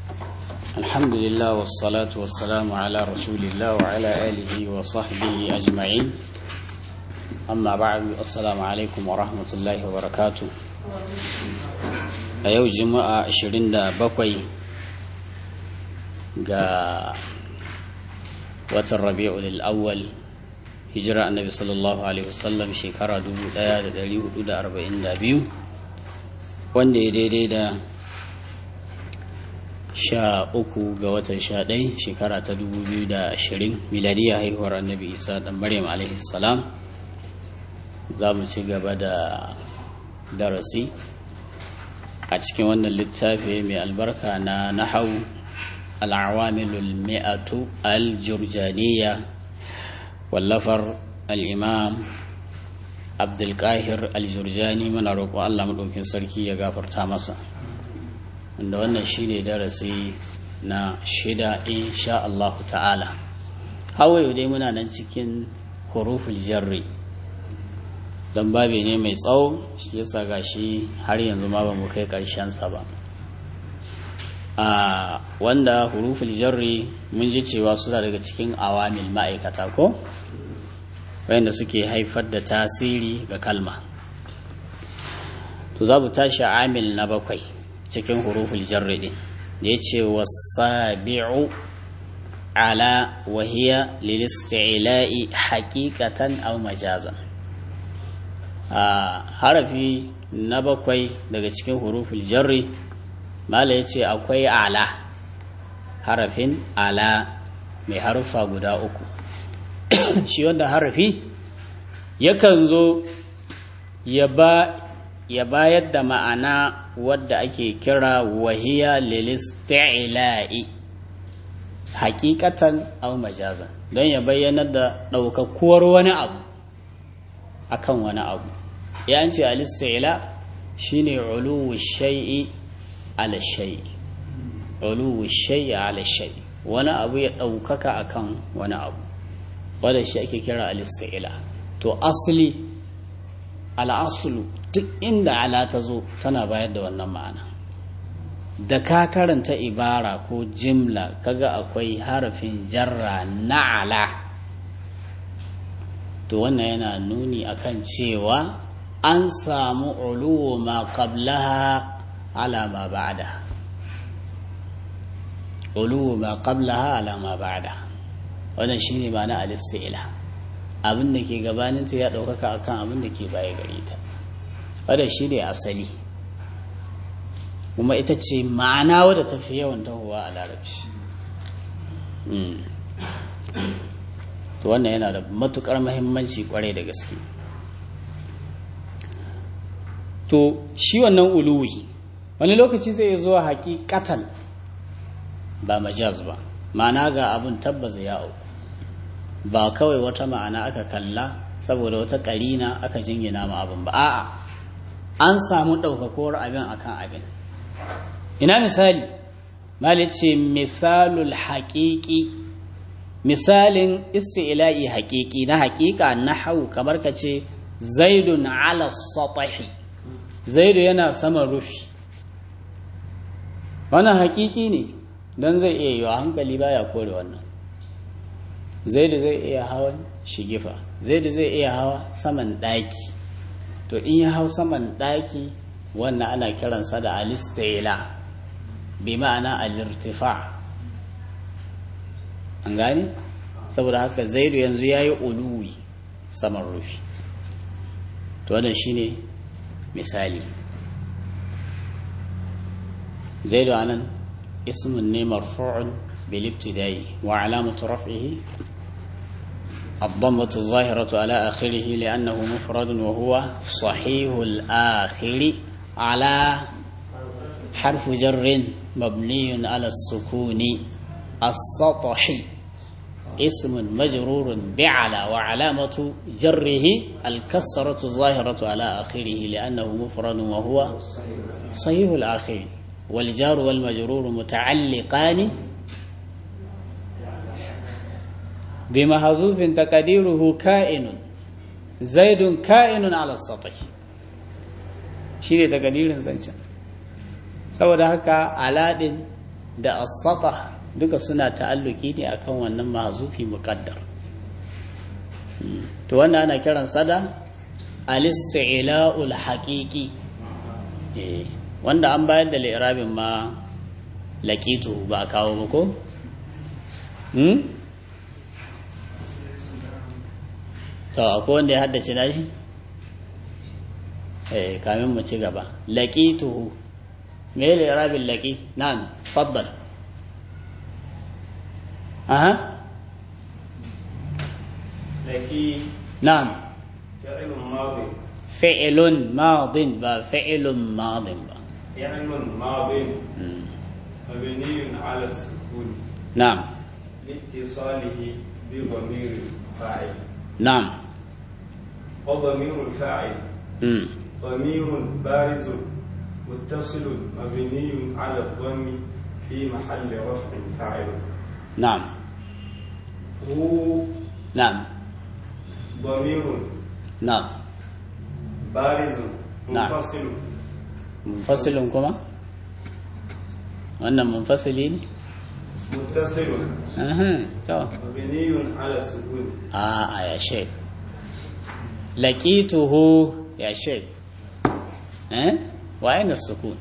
الحمد لله والصلاة والسلام على رسول الله وعلى آله وصحبه أجمعين أما بعد السلام عليكم ورحمة الله وبركاته a yau juma'a 27 ga watan rabi'ul awwal hijira annabi sallallahu alaihi wasallam shekara 1442 wanda ya daidai da sha uku ga watan sha ɗai shekara ta 2020 miladiya haihuwar annabi isa ɗan maryam alaihi salam za mu ci gaba da darasi a cikin wannan littafi mai albarka na nahau al'awamilul mi'atu al-jurjaniya wallafar al'imam abdulkahir al-jurjani muna roƙo allah maɗaukin sarki ya gafarta masa wanda wannan shine darasi na shida insha Allah ta'ala hawaye dai muna nan cikin huruful jarri don babi ne mai tsawo shi yasa gashi har yanzu ma ba mu kai sa ba a wanda huruful jarri mun ji cewa suna daga cikin awamil ma'aikata ko wayanda suke haifar da tasiri ga kalma to za mu tashi amil na bakwai cikin huruful jarri din da ya ce wasabi'u ala wahiya lil isti'la'i haqiqatan aw majazan a harafi na bakwai daga cikin huruful jarri mala ya ce akwai ala harafin ala mai harufa guda uku shi wanda harafi yakan zo ya bayar da ma'ana wadda ake kira wahiya lilisti'ila'i hakikatan au majazan don ya bayyana da ɗaukakuwar wani abu akan wani abu ya ce alisti'ila shine uluwu shay'i ala shay'i uluwu shay'i ala shay'i wani abu ya ɗaukaka akan wani abu wadda shi ake kira alisti'ila to asali al'asulu duk inda ala ta zo tana bayar da wannan ma'ana da ka karanta ibara ko jimla kaga akwai harafin jarra na ala to wannan yana nuni akan cewa an samu uluwu ma qablaha ala ma ba'da uluwu ma qablaha ala ma ba'da wannan shine ma'ana al-istila abin da ke gabaninta ya ɗaukaka akan abin da ke baya gare ta wadda shi ne asali kuma ita ce ma'ana wadda ta fi yawan tahowa a larabci to wannan yana da matukar mahimmanci kwarai da gaske to shi wannan uluwi wani lokaci zai zuwa hakikatan ba majaz ba ma'ana ga abin tabbas ya auku ba kawai wata ma'ana aka kalla saboda wata karina aka jingina ma abin ba a'a an samu ɗaukakuwar abin akan abin ina misali mali ce misalul haƙiƙi misalin isti'ila'i haƙiƙi na haƙiƙa na hau kamar ka ce zaidun ala satahi zaidu yana sama rufi wannan haƙiƙi ne don zai iya yiwa hankali baya kore wannan zaidu zai iya hawan shigifa zaidu zai iya hawa saman ɗaki to in ya hau saman ɗaki wannan ana kiransa da alistaila bi ma'ana alirtifa an gani saboda haka zaidu yanzu ya yi uluwi saman rufi to wannan shine misali zaidu anan ismin ne marfu'un bil ibtida'i wa alamatu raf'ihi الضمة الظاهرة على آخره لأنه مفرد وهو صحيح الآخر على حرف جر مبني على السكون السطح اسم مجرور بعلى وعلامة جره الكسرة الظاهرة على آخره لأنه مفرد وهو صحيح الآخر والجار والمجرور متعلقان بمحذوف تقديره كائن زيد كائن على السطح shine takadirin zancen saboda haka aladin da as-satah duka suna ta'alluki ne akan wannan mahzufi muqaddar to wannan ana kiran sada al-istila'ul haqiqi eh wanda an bayar da li'irabin ma laqitu ba kawo ba ko hmm to akwai wanda ya haddace nashi eh kamin mu ci gaba laqituhu me li'irabin laqi na'am faddal aha لكي na'am فعل ماضي fi'lun madin ba fi'lun madin ba فعل ماضي Mm. مبني على السكون na'am لاتصاله بضمير الفاعل na'am وضمير الفاعل Mm. ضمير بارز متصل مبني على الضم في محل رفع فاعل na'am هو na'am ضمير na'am بارز نعم. منفصل munfasilin kuma wannan munfasili ne متصل Aha, to مبني على السكون a ya sheik laqituhu ya sheik eh wa aina sukun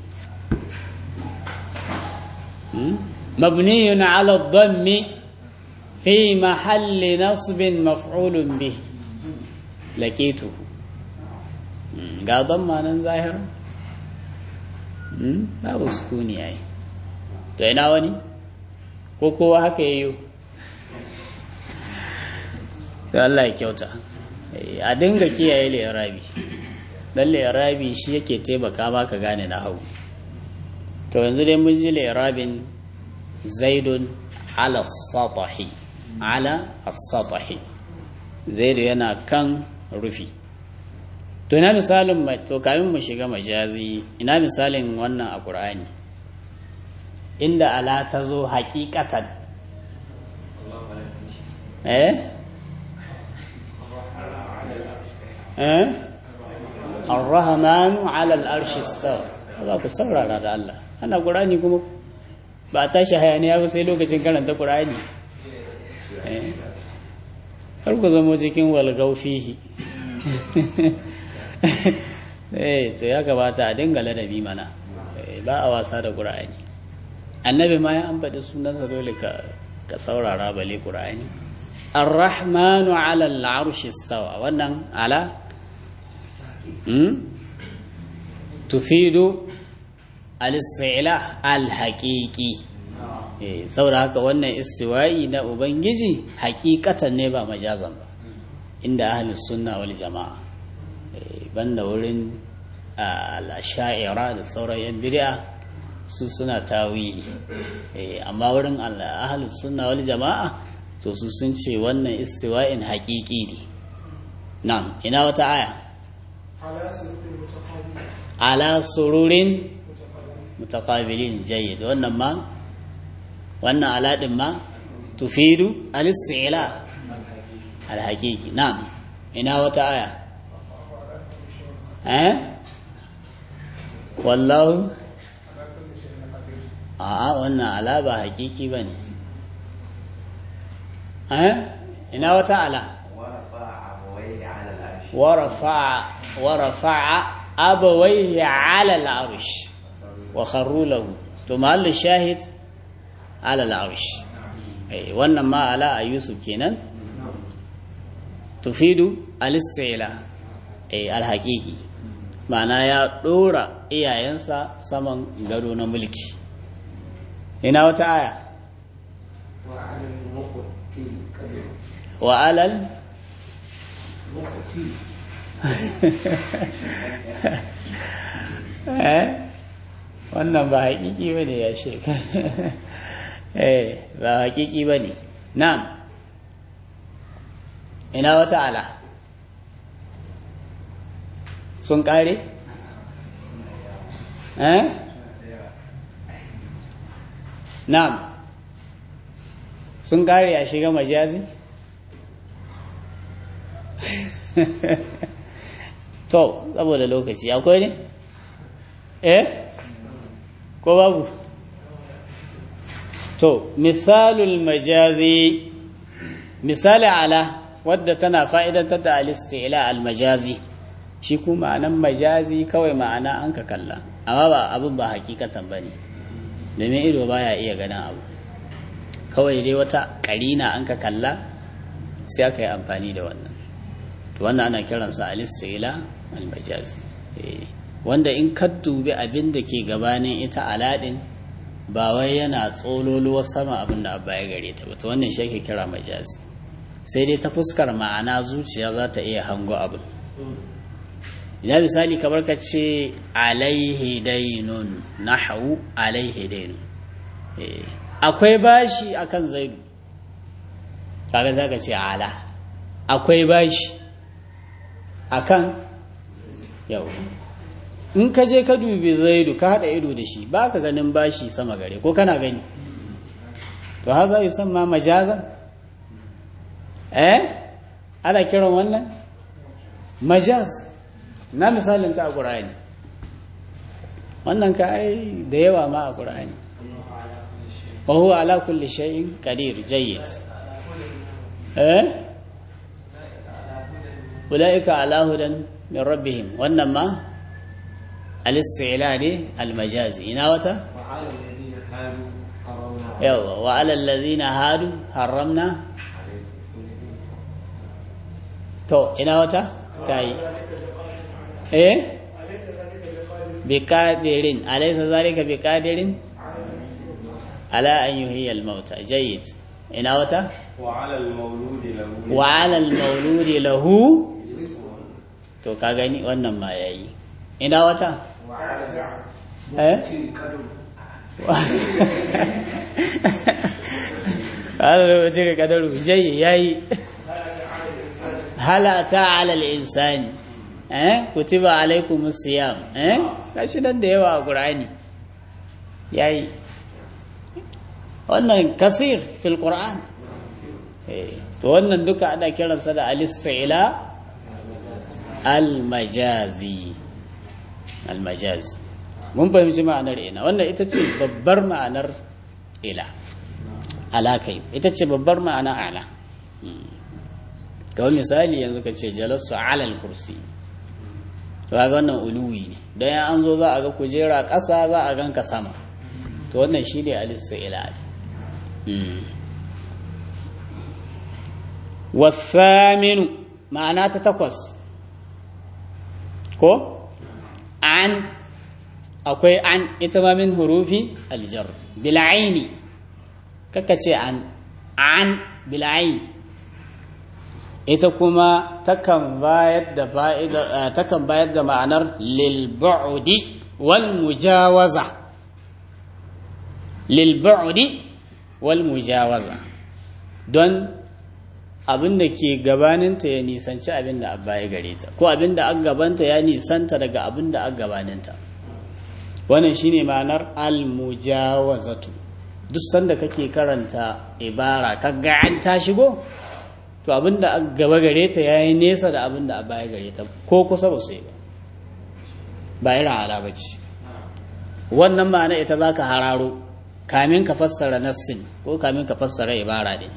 hmm? mabniyun ala dhammi fi mahalli nasbin maf'ulun bih laqituhu Hmm, ga dhamma nan zahira hmm? babu sukuni ai to ina wani ko kowa haka yayyo da Allah ya kyauta Eh, a dinga kiyaye lirabi dan lirabi shi yake taimaka maka gane na hau to yanzu dai mun ji lirabin zaidun ala satahi ala as-satahi zaidu yana kan rufi to ina misalin mai to kamin mu shiga majazi ina misalin wannan a qur'ani inda ala ta zo haqiqatan eh eh ar-rahmanu 'ala al-arshi istawa za ku saurara da Allah ana qur'ani kuma ba a tashi hayaniya ba sai lokacin karanta qur'ani eh kar ku zama cikin walgau fihi eh to ya gabata a dinga ladabi mana Eh, ba a wasa da qur'ani annabi ma ya ambata sunansa dole ka ka saurara bale qur'ani ar-rahmanu 'ala al-'arshi istawa wannan ala hmm? tufidu al-istila al-haqiqi eh saboda haka wannan istiwa'i na ubangiji hakikatan ne ba majazan ba inda ahlus sunna wal jama'a eh banda wurin al-asha'ira da sauran yan bid'a su suna tawili eh amma wurin ahlus sunna wal jama'a to su sun ce wannan istiwa'in haqiqi ne na'am ina wata aya ala sururin mutaqabilin jayyid wannan ma wannan aladin ma tufidu al-istila al-haqiqi na'am ina wata aya eh wallahu a'a wannan ala ba haqiqi bane eh ina wata ala ورفع ورفع أبويه على العرش وخروا له ثم قال الشاهد على العرش أي wannan ma ala a Yusuf kenan tufidu al-istila ay al-haqiqi ma'ana ya dora iyayensa saman gado na mulki ina wata aya wa alal eh wannan ba haƙiƙi ba ne ya sheka eh ba haƙiƙi ba ne na'am ina wata ala sun ƙare eh na'am sun ƙare a shiga majazi to saboda lokaci akwai ne eh ko babu to misalul majazi misali ala wadda tana fa'idantar da alistila almajazi shi kuma ma'anan majazi kawai ma'ana an ka kalla amma ba abin ba hakikatan ba ne domin ido baya iya ganin abu kawai dai wata ƙarina an ka kalla sai aka yi amfani da wannan to wannan ana kiransa alistila almajazi wanda in ka dubi abin da ke gabanin ita aladin ba wai yana tsololuwar sama abin da abba ya gare ta ba to wannan shi ake kira majazi sai dai ta fuskar ma'ana zuciya za ta iya hango abin ina misali kamar ka ce alaihi dainun nahawu alaihi dainun akwai bashi akan zaidu kaga za ka ce ala akwai bashi akan yau in ka je ka dubi zaidu ka haɗa ido da shi ba ka ganin bashi sama gare ko kana gani to haza yi san ma majazan eh ana kiran wannan majaz na misalin ta a ƙura'ani wannan ka ai da yawa ma a ƙura'ani wa huwa ala kulli shay'in qadir jayyid eh ulaika ala hudan min rabbihim wannan ma al-isti'la ne al-majazi ina wata yawa wa ala alladhina hadu harramna to ina wata tayi eh biqadirin alaysa zalika biqadirin ala an yuhyiya al-mauta jayyid ina wata وعلى المولود له wa 'ala al-mawludi lahu to ka gani wannan ma yayi ina wata eh hada lokaci ga kadaru jayi yayi halata 'ala al-insani eh kutiba alaykumus siyam eh kashi nan da yawa a qur'ani yayi wannan kasir fil qur'an to wannan duka ana kiransa da al-istila al-majazi al-majazi mun fahimci ma'anar ina wannan ita ce babbar ma'anar ila alakai ita ce babbar ma'ana ala kawai misali yanzu ka ce jalasu alal kursi to ga wannan uluwi ne don ya an zo za a ga kujera ƙasa za a ganka sama to wannan shi ne al-istila والثامن معناه تتقص ko an akwai an ita ma min hurufi aljar bil'aini kaka ce an an bil'ain ita kuma takan bayar da takan bayar da ma'anar lil bu'di wal mujawaza lil bu'di wal mujawaza don abin da ke gabaninta ya nisanci abin da abba ya gare ta ko abin da an gabanta ya nisanta daga abin da an gabaninta wannan shine ma'anar almujawazatu duk sanda kake karanta ibara kaga an ta shigo to abin da an gaba gare ta yayi nesa da abin da abba ya gare ta ko kusa ba su yi ba ba irin ala bace wannan ma'ana ita zaka hararo kamin ka fassara nassin ko kamin ka fassara ibara din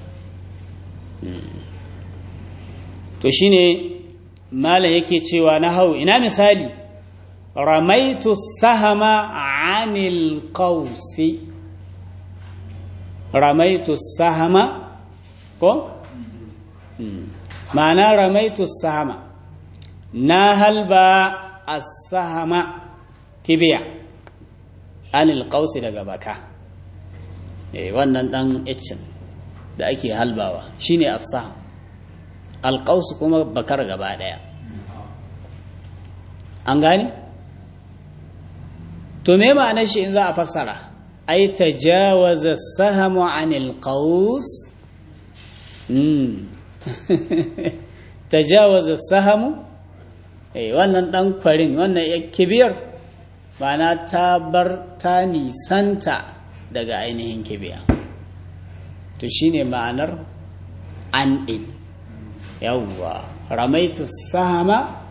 to shine malam yake cewa na hau ina misali ramaitu sahama anil qausi ramaitu sahama ko ma'ana ramaitu sahama na halba as-sahama kibiya anil qausi daga baka eh wannan dan iccin da ake halbawa shine as-saham alƙausu kuma bakar gaba ɗaya an gane? to me ma'anar shi in za a fassara ai tajawaza sahamu anil qaus tajawaza sahamu eh wannan dan kwarin wannan ya kibiyar ma'ana ta bar ta nisanta daga ainihin kibiya to shine ma'anar an din yawwa ramaitu sama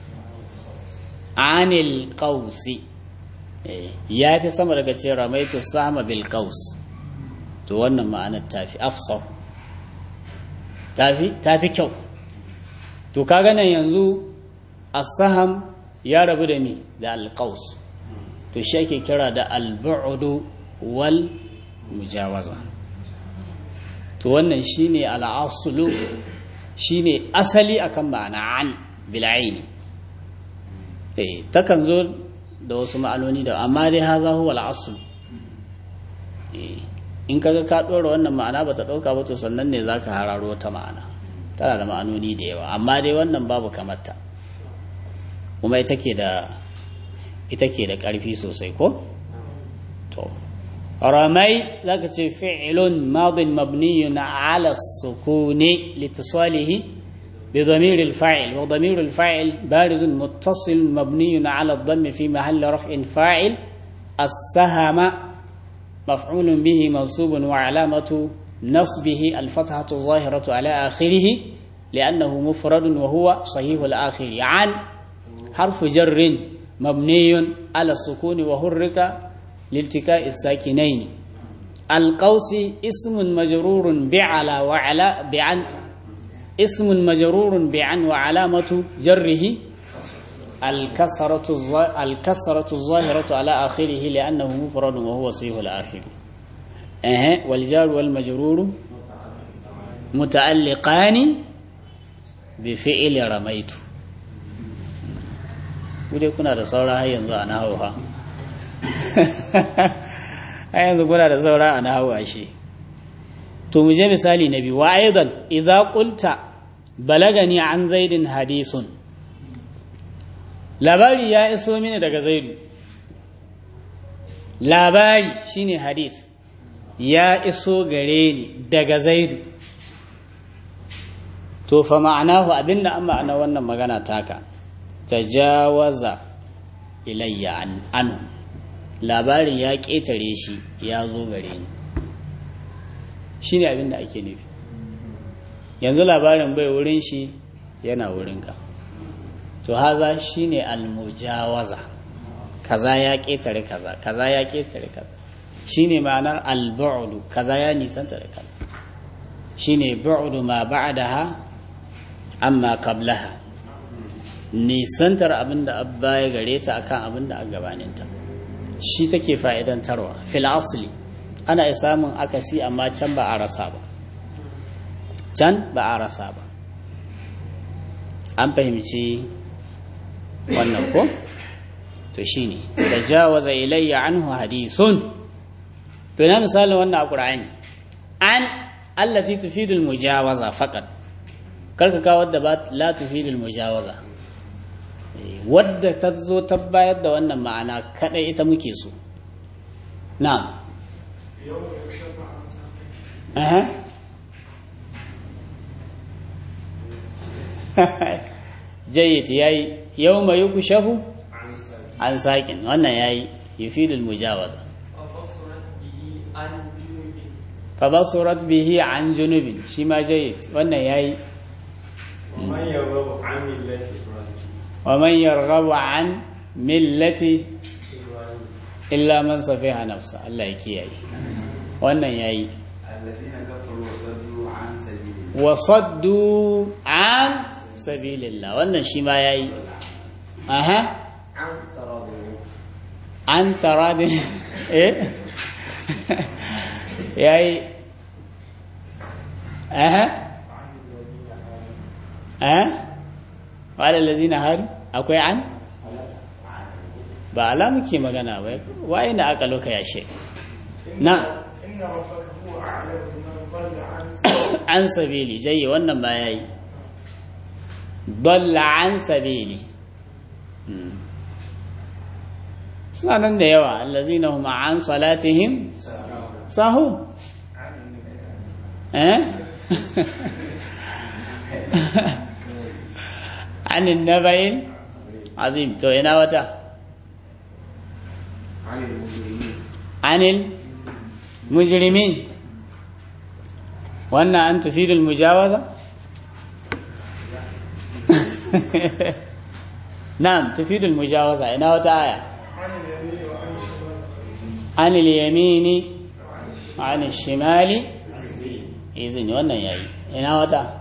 anil qausi ya fi sama daga ce ramaitu sama bil qaus to wannan ma'anar tafi afsah tafi tafi kyau to kaga nan yanzu as-saham ya rabu da mi da al-qaus to shi ake kira da al-bu'du wal mujawaza to wannan shine al-aslu shine asali akan ma'ana an bil aini eh takan zo da wasu ma'anoni da amma dai haza huwa al-asl eh in kaga ka dora wannan ma'ana bata dauka ba to sannan ne zaka hararo ta ma'ana tana da ma'anoni da yawa amma dai wannan babu kamarta kuma ita ke da ita ke da ƙarfi sosai ko to ramai zaka ce fi'lun madin mabniyun ala sukuni litisalihi بضمير الفاعل وضمير الفاعل بارز متصل مبني على الضم في محل رفع فاعل السهم مفعول به منصوب وعلامة نصبه الفتحة الظاهرة على آخره لأنه مفرد وهو صحيح الآخر عن حرف جر مبني على السكون وحرك لالتقاء الساكنين القوس اسم مجرور بعلى وعلى بعن اسم مجرور بعن وعلامة جره الكسرة الكسرة الظاهرة على آخره لأنه مفرد وهو صحيح الآخر أه والجار والمجرور متعلقان بفعل رميت kudai kuna da saura har yanzu a nahawu ha har yanzu kuna da saura a nahawu ashe to mu je misali na biyu wa aidan idza qulta balagani an zaidin hadisun labari ya iso mini daga zaidu labari shine hadith ya iso gare ni daga zaidu to fa ma'anahu abinda an ma'ana wannan magana taka tajawaza ilayya an anu labarin ya ƙetare shi ya zo gare ni shi ne abinda ake nufi yanzu labarin bai wurin shi yana wurinka to haza shi ne almujawaza kaza ya ƙetare kaza kaza ya ƙetare kaza shi ne ma'anar albu'udu kaza ya nisanta da kaza shi ne bu'udu ma ba'daha amma qablaha nisantar abin da abba ya gare ta akan abin da a gabaninta shi take fa'idantarwa fil asli ana iya samun akasi amma can ba a rasa ba can ba a rasa ba an fahimci wannan ko to shine tajawaza ilayya anhu hadithun to ina misalin wannan a qur'ani an allati tufidul mujawaza faqat karka kawo wadda ba la tufidul mujawaza wadda ta zo ta bayar da wannan ma'ana kadai ita muke so na'am aha jayyid yayi yawma yukshafu an sakin wannan yayi yufidul mujawaza fa basurat bihi an junubin shi ma jayyid wannan yayi ومن يرغب عن ملة ومن يرغب عن ملة إبراهيم illa man safiha nafsa Allah ya kiyaye wannan yayi الذين كفروا وصدوا عن سبيل wa saddu an sabilillah wannan shi ma yayi aha عن تراض an taradin eh yayi aha eh wala allazina hadu akwai an ba ala muke magana ba waye na aka loka yashe na إن ربك هو أعلم بمن ضل عن سبيله an sabili jayi wannan ba yayi dalla an sabili Hmm. suna nan da yawa allazina hum an salatihim sahu eh anin nabayin azim to ina wata عن المجرمين anil mujrimin wannan an tufidul mujawaza na'am tufidul mujawaza ina wata aya عن اليمين وعن الشمال anil yamini an shimali izini wannan yayi ina wata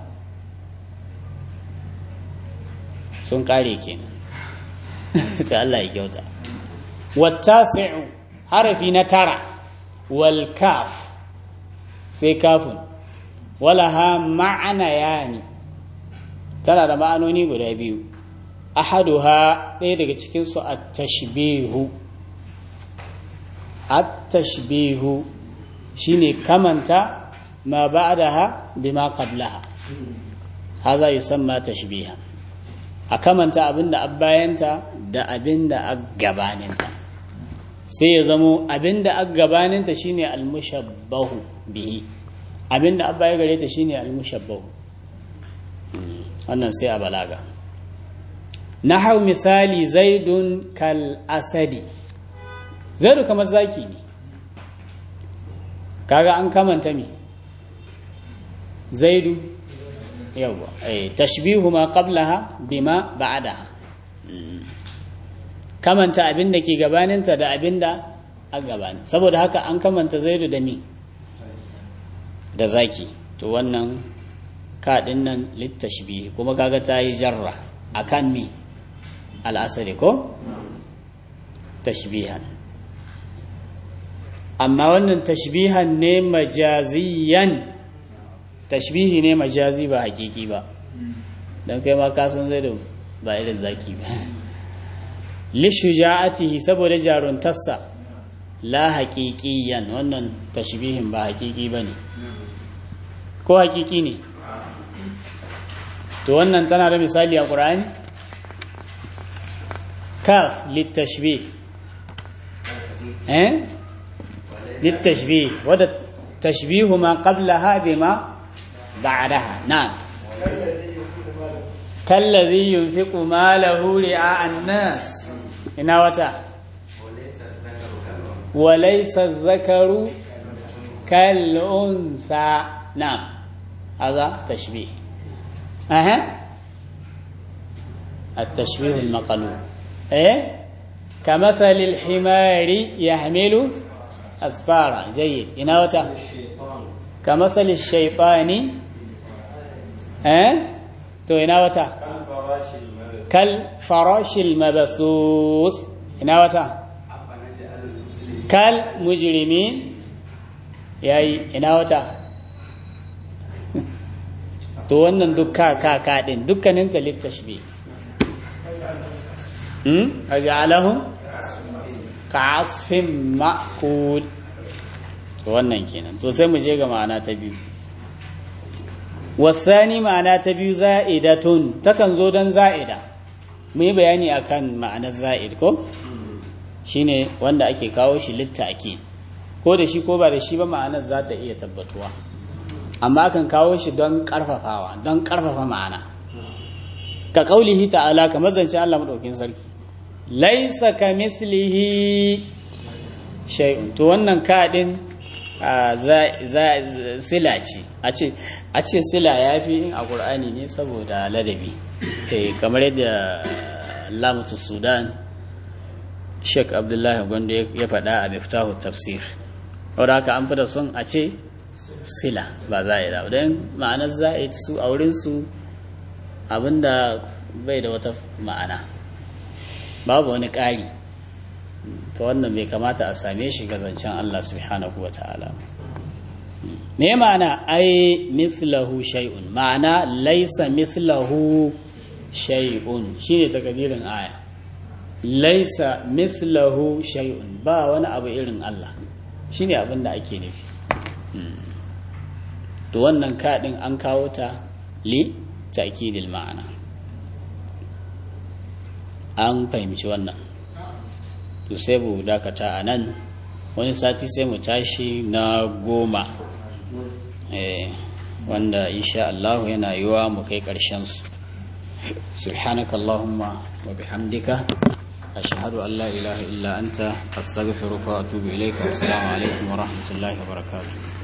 sun kare kenan ta Allah ya kyauta wattasi'u harafi na tara wal kaf sai kafin walaha ma'ana yani tana da ma'anoni guda biyu ahaduha ɗaya daga cikinsu at-tashbihu at-tashbihu shine kamanta ma ba'daha bima qablaha haza yusamma tashbihan a kamanta abinda abbayanta da abinda gabaninta sai ya zamo abinda gabaninta shine al-mushabbahu bihi abinda abbaya gare ta shine al-mushabbahu wannan sai a balaga nahau misali zaidun kal asadi zaidu kamar zaki ne kaga an kamanta mi zaidu yawa eh tashbihu ma qablaha bima ba'daha kamanta abinda ke gabaninta da abinda a gabanin saboda haka an kamanta zaidu da mi da zaki to wannan kaɗin nan littashbihi kuma kaga ta yi jarra akan mi al'asari ko tashbihan amma wannan tashbihan ne majaziyan tashbihi ne majazi ba hakiki ba don kai ma kasan zai da ba irin zaki ba lishuja'atihi saboda jaruntarsa la haƙiƙiyan wannan tashbihin ba hakiki ba ne ko hakiki ne to wannan tana da misali a ƙura'ani kaf littashbih eh littashbih wadda tashbihu ma qablaha bima ba'daha na'am kallazi yunfiqu malahu ri'a an-nas ina wata walaysa adh-dhakaru kal-untha na'am هذا تشبيه أها التشبيه المقلوب إيه كمثل الحمار يحمل أسفارا جيد إناوتا كمثل الشيطان إيه تو إناوتا كالفراش المبثوث إناوتا كالمجرمين ياي إناوتا to wannan duk ka ka ka din dukkanin ta littashbi hmm aj'alahum ka'asfin ma'kul to wannan kenan to sai mu je ga ma'ana ta biyu wasani ma'ana ta biyu za'idatun takan zo dan za'ida mu yi bayani akan ma'anar za'id ko shine wanda ake kawo shi litta'kid ko da shi ko ba da shi ba ma'anar za ta iya tabbatuwa amma kan kawo shi don ƙarfafawa don ƙarfafa ma'ana ka ƙaulihi ta'ala kamar zance Allah maɗaukin sarki laisa ka mislihi shay'un to wannan kaɗin sila ce a ce sila ya fi in a ƙur'ani ne saboda ladabi kamar yadda lamutu sudan sheik abdullahi gwanda ya faɗa a miftahu tafsir wadda haka an fi da son a ce sila ba za'ida don ma'anar za'id su a wurinsu abinda bai da wata ma'ana babu wani ƙari ta wannan bai kamata a same shi ga zancen Allah subhanahu wa ta'ala me ma'ana ai mislahu shay'un ma'ana laisa mislahu shay'un shine takadirin aya laisa mislahu shay'un ba wani abu irin Allah shine abin da ake nufi to wannan kaɗin an kawo ta li ta'kidil ma'ana an fahimci wannan to sai mu dakata a nan wani sati sai mu tashi na goma wanda insha Allah yana yiwa mu kai ƙarshen su subhanaka allahumma wa bihamdika ashhadu an la ilaha illa anta astaghfiruka wa atubu ilayka assalamu alaikum wa rahmatullahi wa barakatuh